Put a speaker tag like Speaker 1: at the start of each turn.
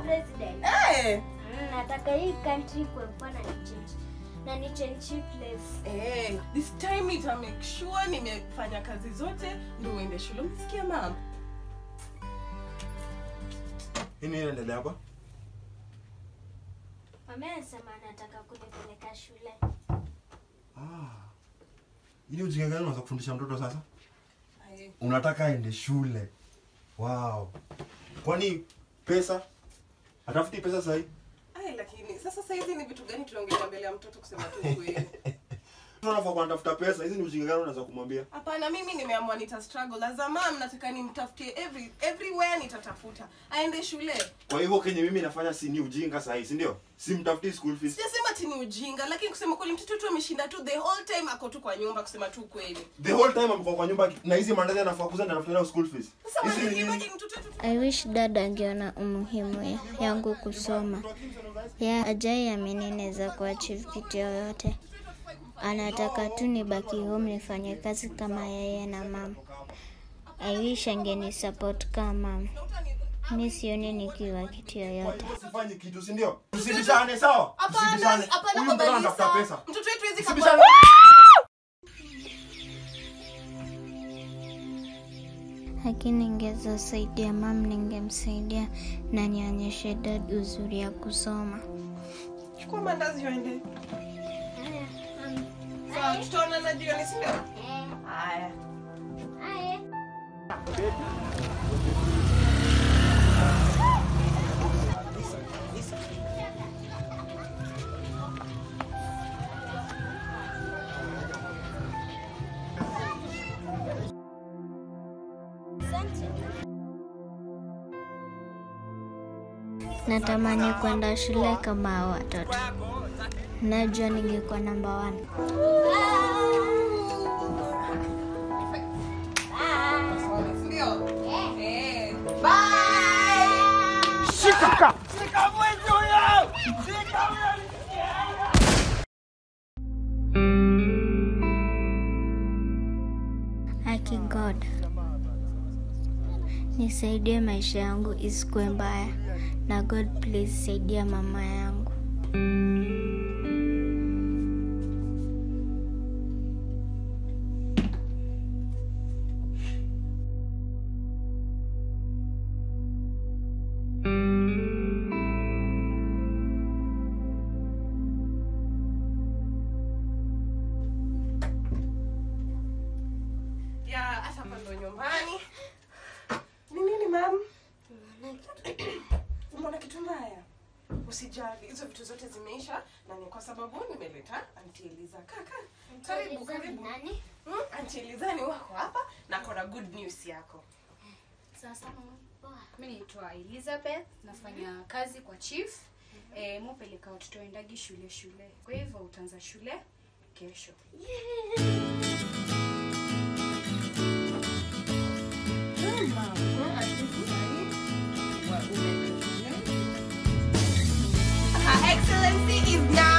Speaker 1: president.
Speaker 2: Eh,
Speaker 1: Mm, nataka hii country kuekuwa na nichange na nichange place.
Speaker 2: eh, this time nita make sure nimefanya kazi zote ndio uende shule. Umesikia mama?
Speaker 3: Nini inaendelea hapa?
Speaker 1: Mama anasema anataka kunipeleka shule.
Speaker 3: Ah. Ili ujinga gani unaweza kufundisha mtoto sasa?
Speaker 2: Aye.
Speaker 3: Unataka aende shule. Wow. Kwani pesa? Atafuti pesa sahi?
Speaker 2: Ai, lakini sasa sasa hizi ni vitu gani tunaongelea mbele ya mtoto kusema tu kweli?
Speaker 3: Tunafaa kunatafuta pesa. Hizi ni ujinga gani unaweza kumwambia?
Speaker 2: Hapana, mimi nimeamua nita struggle. As a mom nataka nimtafutie every everywhere nitatafuta. Aende shule.
Speaker 3: Kwa hivyo kenye mimi nafanya si ni ujinga sahi, si ndio? Simtafuti school fees.
Speaker 2: Sijasema ati ni ujinga, lakini kusema kweli mtoto tu ameshinda tu the whole time ako tu kwa nyumba kusema tu kweli.
Speaker 3: The whole time amekuwa kwa nyumba na hizi mandazi anafaa kuza ndio anafuta school fees.
Speaker 2: Sasa
Speaker 3: Hizi ni
Speaker 2: wewe
Speaker 3: nini?
Speaker 2: imagine mtoto tu
Speaker 4: I wish dad angeona umuhimu ya, yangu kusoma. Ya ajai amini naweza kuachieve kitu yoyote. Anataka tu nibaki home nifanye kazi kama yeye na mama. I wish angeni support kama mama. Mi sioni nikiwa kitu yoyote.
Speaker 3: Usifanye kitu, si ndio? Tusibishane sawa?
Speaker 2: Hapana,
Speaker 3: Tusibishane.
Speaker 2: hapana
Speaker 3: Huyu mtoto anatafuta
Speaker 2: kabisa.
Speaker 3: pesa.
Speaker 2: Mtoto wetu hawezi
Speaker 3: Tusibishane.
Speaker 4: Lakini ningeweza saidia mam, ningemsaidia na nionyeshe dad uzuri ya kusoma.
Speaker 2: Chukua mandazi uende. Sawa, tutaonana jioni, si ndio? Haya.
Speaker 4: Natamani kwenda shule kama hao watoto. Najua ningekuwa namba one.
Speaker 2: Si ndio? Eh. Bye.
Speaker 4: Haki God, nisaidie maisha yangu isikuwe mbaya, na God please saidia mama yangu.
Speaker 2: Ya, hata hapa ndo nyumbani. Ni nini mam? Umeona kitu mbaya? Usijali, hizo vitu zote zimeisha na ni kwa sababu nimeleta Auntie Eliza. Kaka, karibu karibu.
Speaker 1: Nani?
Speaker 2: Hmm? Auntie Eliza ni wako hapa na kona good news yako.
Speaker 5: Sasa mama, mi naitwa Elizabeth, nafanya kazi kwa chief. Eh, mupeleka watoto waendagi shule shule, kwa hivyo utaanza shule kesho.
Speaker 2: Her Excellency is now